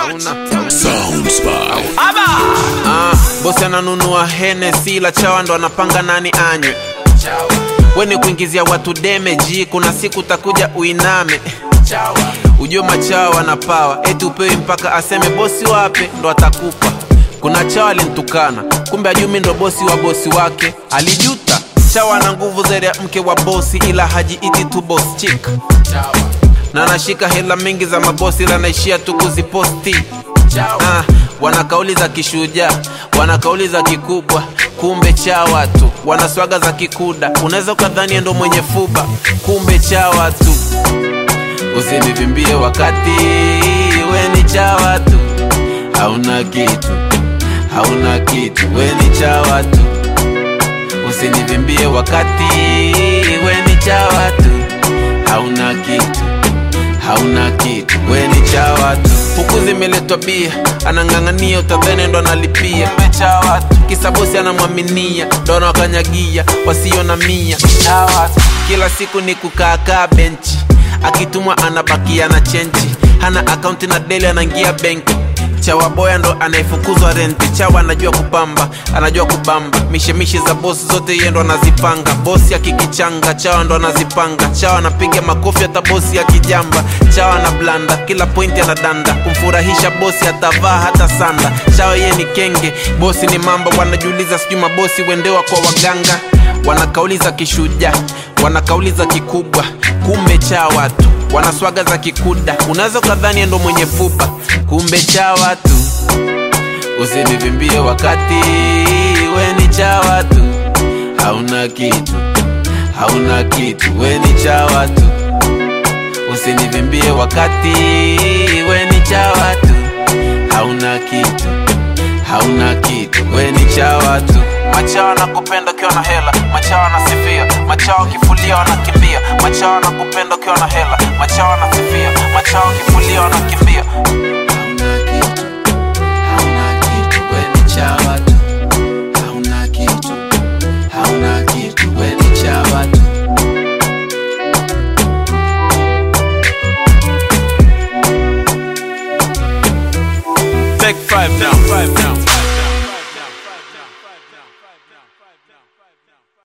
Ah, bosi ananunua Hennessy la chawa ndo anapanga nani anywe weni kuingizia watu demeji kuna siku takuja uiname ujue machawa wanapawa eti upewi mpaka aseme bosi wape ndo atakupa kuna chawa alintukana kumbe ajumi ndo bosi wa bosi wake alijuta chawa na nguvu zaidi ya mke wa bosi ila hajiiti tu boss chick na anashika hela mingi za mabosi ila naishia tu kuziposti ah, wana kauli za kishujaa wana kauli za kikubwa kumbe chawa tu wana swaga za kikuda unaweza ukadhania ndo mwenye fuba kumbe chawa tu usinivimbie wakati we ni chawa tu hauna kitu hauna kitu we ni chawa tu usinivimbie wakati we ni chawa tu hauna kitu hauna kitu we ni chawa tu huku zimeletwa bia anang'ang'ania utadhene ndo analipia mechawa tu kisa bosi anamwaminia ndo anawakanyagia wasio na mia chawa tu kila siku ni kukaakaa benchi akitumwa anabakia na chenji hana akaunti na deli anaingia benki chawa boya ndo anayefukuzwa renti chawa anajua kupamba anajua kubamba mishemishe za bosi zote yeye ndo anazipanga bosi akikichanga chawa ndo anazipanga chawa anapiga makofi hata bosi akijamba chawa na blanda kila pointi anadanda kumfurahisha bosi atavaa hata sanda chawa yeye ni kenge bosi ni mamba wanajiuliza sijui mabosi wendewa kwa waganga wana kauli za kishujaa wana kauli za kikubwa kumbe chawa tu wana swaga za kikuda unaweza ukadhani ndo mwenye fupa kumbe chawa tu usinivimbie wakati we ni chawa tu hauna kitu hauna kitu we ni chawa tu usinivimbie wakati we ni chawa tu hauna kitu hauna kitu we ni chawa tu machawa na kupenda ukiwa na hela machawa na sifia machawa kifulia wanakimbia machawa na kupenda ukiwa na hela machawa na sifia machawa kifulia wanakimbia hauna kitu we ni chawa tu hauna kitu hauna kitu we ni chawa tu Take five now.